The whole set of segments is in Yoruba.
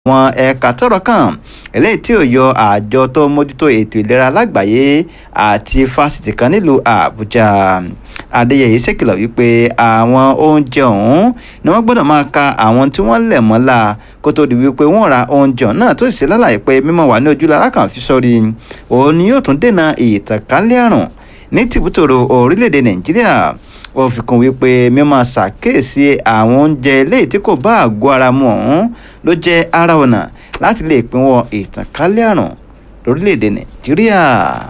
àwọn ẹ̀ka tọ́rọ̀ kàn eléyìí tí ò yọ àjọ tó mójútó ètò ìlera lágbàáyé àti fásitì kan nílùú àbújá adéyẹyẹ ṣèkìlọ̀ wípé àwọn oúnjẹ ọ̀hún ni wọ́n gbọ́dọ̀ máa ka àwọn tí wọ́n lẹ̀ mọ́lá kó tó di wípé wọ́n ra oúnjẹ náà tó sì ṣe lálàyé pé mímọ́ wà ní ojúlára kan fi sọ́rí òun ni yóò tún dènà ìtànkálẹ̀ àrùn ní tìbútòrò orílẹ̀-èdè nàìjíríà ó fi kún wípé mímọ ṣàkíyèsí àwọn oúnjẹ eléyìí tí kò bá àgọ́ ara mu ọ̀hún ló jẹ́ ara ọ̀nà láti lè pinwọ́ ìtànkálẹ̀ àrùn lórílẹ̀‐èdè nàìjíríà.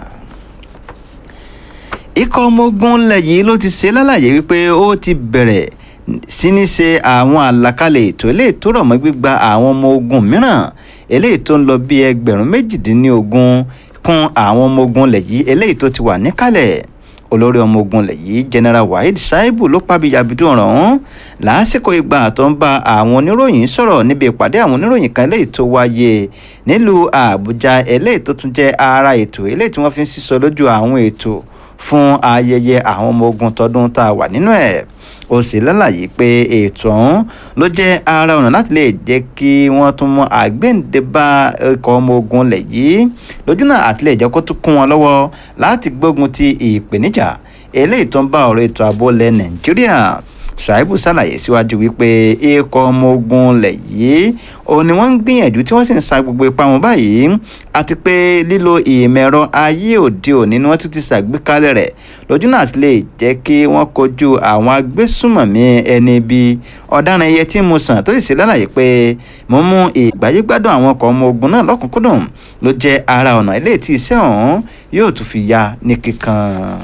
ikọ̀ ọmọ ogun ilẹ̀ yìí ló ti ṣe lálàyé wípé ó ti bẹ̀rẹ̀ sí ní ṣe àwọn àlàkalẹ̀ ètò eléyìí tó rọ̀ mọ́ gbígba àwọn ọmọ ogun mìíràn eléyìí tó ń lọ bí ẹgbẹ̀rún méjìdínlógún kún àwọn ọmọ ogun ilẹ̀ yìí eléyìí tó ti wà níkàlẹ̀ olórí ọmọ ogun ilẹ̀ yìí general waheed shaibu ló pàbíyàbídùn ọ̀rọ̀ ọ̀hún lásìkò ìgbà tó ń bá àwọn oníròyìn sọ̀rọ̀ níbi ìpàdé àwọn oníròyìn kan eléyìí tó wáyé nílùú àbújá eléyìí tó tún jẹ́ ara ètò eléyìí tí wọ́n fi ń sísọ lójú àwọn ètò fún ayẹyẹ àwọn ọmọ ogun tọdún tá a wà nínú ẹ̀ ó sì lálàyé pé ètò ọ̀hún ló jẹ́ ara ọ̀nà láti lè jẹ́ kí wọ́n tún mọ àgbéǹde bá ikọ̀ ọmọ ogun lẹ̀ yìí lójú náà àti lè jẹ́ kó tún kún wọn lọ́wọ́ láti gbógun ti ìpèníjà eléyìí tó ń bá ọ̀rọ̀ ètò ààbò lẹ̀ nàìjíríà ṣàìbù ṣàlàyé síwájú wípé ikọ̀ ọmọ ogun lẹ̀ yìí òun ni wọ́n ń gbìyànjú tí wọ́n sì ń sa gbogbo ipá wọn báyìí àti pé lílo ìmẹ̀rọ ayé òde òní ni wọ́n tún ti ṣàgbékalẹ̀ rẹ̀ lójú náà ti lè jẹ́ kí wọ́n kojú àwọn agbésùmọ̀mí ẹni bíi ọ̀daràn ẹyẹ tí mo sàn tó sì ṣe lálàyé pé mo mú ìgbáyégbádùn àwọn ọkọ̀ ọmọ ogun náà lọ́kùnkúndùn ló jẹ́ ara ọ̀nà ilé tí iṣẹ́ ọ̀hún yóò tún fi ya ní kíkan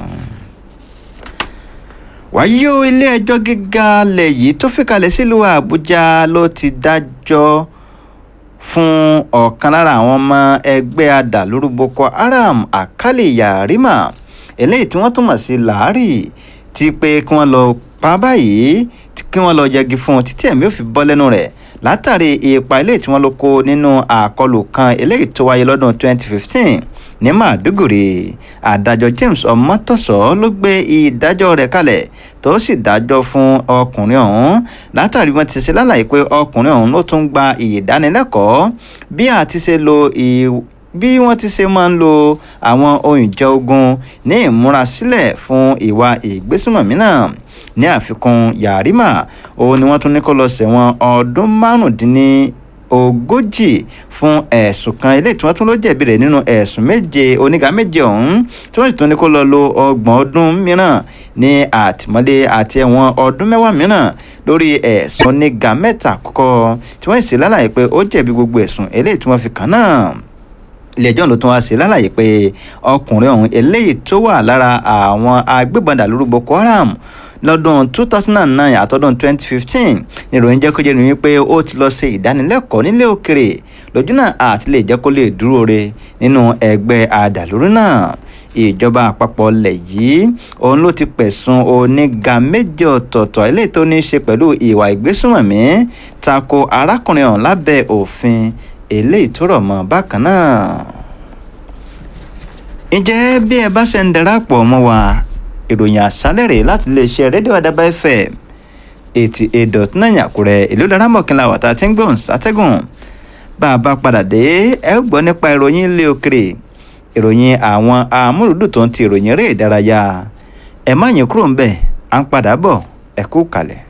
wáyé o ilé-ẹjọ́ gíga lẹ̀ yìí tó fìkàlẹ̀ sílùú àbújá ló ti dájọ́ fún ọ̀kan lára àwọn ọmọ ẹgbẹ́ adàlúrú boko haram àkálì yarima eléyìí tí wọ́n túmọ̀ sí làárì ti pé kí wọ́n lọ pa báyìí kí wọ́n lọ yẹgi fún un títí ẹ̀mí ò fi bọ́ lẹ́nu rẹ̀ látàrí ipa eléyìí tí wọ́n ló kó nínú àkọlù kan eléyìí tó wáyé lọ́dún 2015 ní màdúgùrì adájọ́ james ọmọtọ́sọ ló gbé ìdájọ́ rẹ̀ kalẹ̀ tó sì dájọ́ fún ọkùnrin ọ̀hún látàrí wọn ti ṣe lálàyé pé ọkùnrin ọ̀hún ló tún gba ìdánilẹ́kọ̀ọ́ bí a ti ṣe lo bí wọ́n ti ṣe máa ń lo àwọn ohun ìjà ogun ní ìmúrasílẹ̀ fún ìwà ìgbésùnmọ̀mí náà ní àfikún yarima òun ni wọ́n tún ní kó lọ sẹ̀wọ̀n ọdún márùndínní ogójì fún ẹ̀sùn kan eléyìí tí wọ́n tún ló jẹ̀bi rẹ̀ nínú ẹ̀sùn méje oníga méje ọ̀hún tí wọ́n sì tún ní kó lọ lo ọgbọ̀n ọdún mìíràn ní àtìmọ́lé àti ẹ̀wọ̀n ọdún mẹ́wàá mìíràn lórí ẹ̀sùn oníga mẹ́ta àkọ́kọ́ tí wọ́n sì lálàyé pé ó jẹ̀bi gbogbo ẹ̀sùn eléyìí tí wọ́n fi kàn náà ilé-ẹjọ́ ló tún wá sí lálàyé pé ọkùnrin ọ̀hún eléyìí tó wà lára àwọn agbébọn dàlúrú boko haram lọ́dún 2009 àtọ́dún 2015 níròyìn jẹ́ kó jẹ́ nìyí pé ó ti lọ ṣe ìdánilẹ́kọ̀ọ́ nílé òkèrè lójú náà àti lè jẹ́ kó lè dúró re nínú ẹgbẹ́ adàlúrú náà ìjọba àpapọ̀ lẹ̀ yìí òun ló ti pẹ̀sùn oníga méje ọ̀tọ̀ọ̀tọ̀ eléyìí tó ní í ṣe pẹ̀lú ìwà ìgbésùnmọ̀mí tako arákùnrin ọ̀hún lábẹ́ òfin eléyìí tó rọ̀ mọ́ bákan náà. ǹjẹ́ bí ẹ bá ṣe ń darapọ̀ mọ́ wa ìròyìn àṣálẹ̀ rèé láti iléeṣẹ́ rédíò àdàbà fm eighty eight dot nine àkúrẹ́ ìlú laramọ̀kìnlá wàtá tí ń gbóhùn sátẹ́gùn bá a bá padà dé ẹ gbọ́ nípa ìròyìn ilé òkèrè ìròyìn àwọn amúlùdùn tó ń ti ìròyìn eré ìdárayá ẹ má yín kúrò ń bẹ̀ à ń padà bọ̀ ẹ kú kalẹ̀.